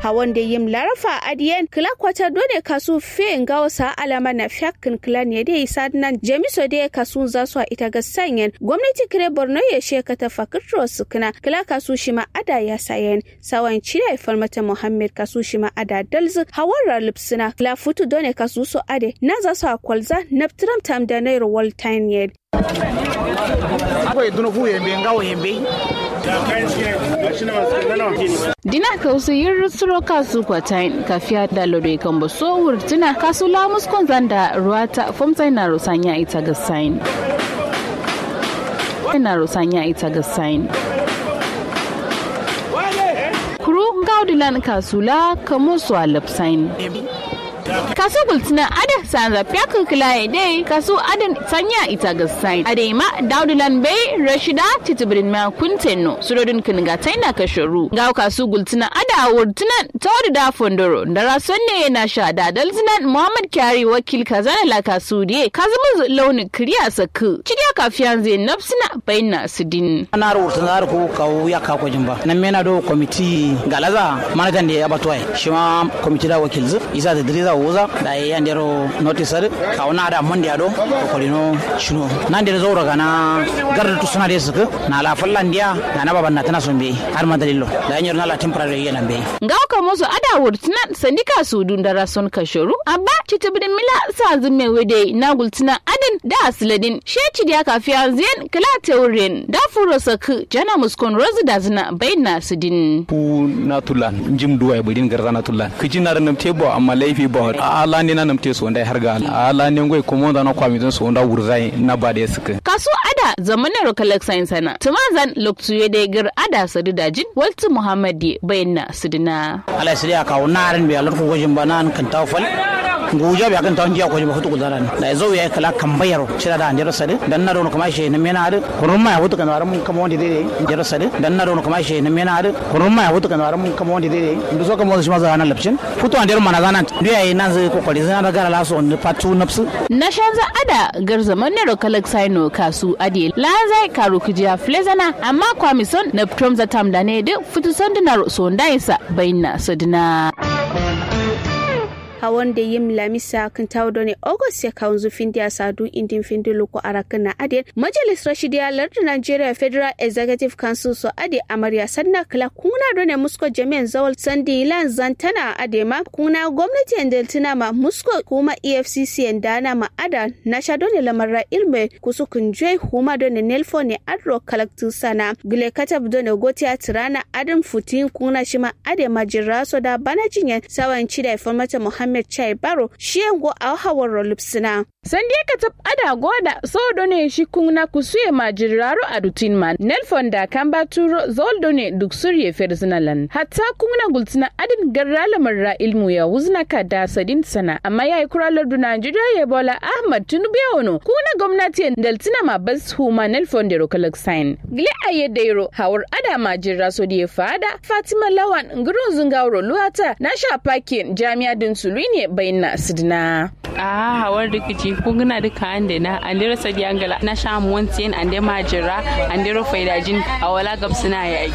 hawan da yim larafa adiyen kila kwata dole kasu fe ngawo sa alama na fiyakin kila ne da isa nan jamiso da kasu za su ita ga sanyen gwamnati kire borno ya sheka ta fakirro su kina kila kasu shi ma ada ya sayen sawan cire falmata muhammad kasu shi ma ada dalzu hawan ralipsina kila futu dole kasu so ade na za su akwalza na tam da nairo waltain yed akwai duna fu yembe ngawo yembe dina kausu yin rusuro kasu kwatain kafiya da lodoi kan ba so wurtina kasu lamus zanda ruwa ta fomta na rusanya ita ga sain na rusanya ita ga sain kuru gaudilan kasula kamo su a lipsain kasu gultina ada sanza fiyakin kilaye dai kasu adan sanya ita ga sain ade ma daudulan bai rashida titibirin ma kuntenno surodin kiniga taina kasharu ga kasu gultina ada wurtunan tawadu da fondoro da rason ne na sha da dalzinan muhammad kyari wakil kazana la kasu die kazumu launin kiriya saku cidiya kafiyan zai nafsina bayna sidin ana wurtun zar ko kawo ya ka ko jimba nan mena do komiti galaza manajan da ya batwai shi ma komiti da wakil zu isa da diriza wuza da ya yandero notice ka wona da mon dia do ko kolino shino nan da zo daga na garda tu suna da suka na la fallan dia da na baban na tana son be har ma dalilo da yanyo na la temporary yana be ga ka musu ada wurtunan sandika su dun da rason kashoru abba titibin mila sa zume wede na gultunan adin da asladin sheci da kafiya ziyan kala teurin da furo saku jana muskon rozu da zina bayna sidin pu na tulan jim duwa ya budin garza na tulan kiji na ranam tebo amma laifi ba ala ne na namte so ndai harga ala ne ngoi komo da na kwami don so nda wurzai na ba da suka kaso ada zamanin rokalak science sana tumazan loktu ya dai gar ada sadu dajin waltu muhammadi bayna sidina ala sai ya kawo narin be alar ko gojin banan kan tawfal nguja be kan tawon jiya ko ba hutu kudaran da zo ya kala kan bayaro cira da andero sade dan na don kuma shi na mena ade kurun ma hutu kan waran kama wanda dai andero sade dan na don kuma shi na mena ade kurun ma hutu kan waran kama wanda dai ndu so kama shi ma zana lapshin futu andero mana zanan ndu yayi nan zai kokari zana da gara laso on patu nafsu na shanza ada gar zaman ne rokalak saino kasu ade la zai karu kujiya flezana amma kwamison na promza tam da ne duk futu sandunar so ndaisa bayna sadina hawan da yim lamisa kan tawdo ne august ya kawo zufin da sadu indin findi loko arakan na ade majalis rashidiya lardin nigeria federal executive council so ade amarya sanna kala kuna do ne musko jami'an zawal sandi lan zantana ade ma kuna gwamnati deltina ma musko kuma efcc dana ma ada na sha do ne lamarra ilme kusu kunjoi huma do ne nelfo ne adro kalaktu sana gile katab do ne gotiya tirana adin futin kuna shima ade majiraso da bana jinyan sawan chida informata muhammad Ahmed Chai Baro shi yango a hawar lupsina. Sandi ka tab ada goda so ne shi kuna kusuye majiraro a dutin man. Nelfon da kan baturo zoldo ne duk surye ferzinalan. Hatta kuna gultina adin garrala marra ilmu ya wuzna ka da sadin sana. Amma ya yi kuralar du Najeriya ya bola Ahmad Tinubu ya wano. Kuna gwamnati daltina ma bas huma Nelfon da rokalak sign. Gile a yadda yaro hawar ada majira so da ya fada Fatima Lawan ngurun zungawro luwata na sha pakin jami'a din sulu ne bayyana sidina. a hawar rikici kunguna duka ande na ande rasa diangala na sha montin ande majira ande ro faidajin awala gabsina yayi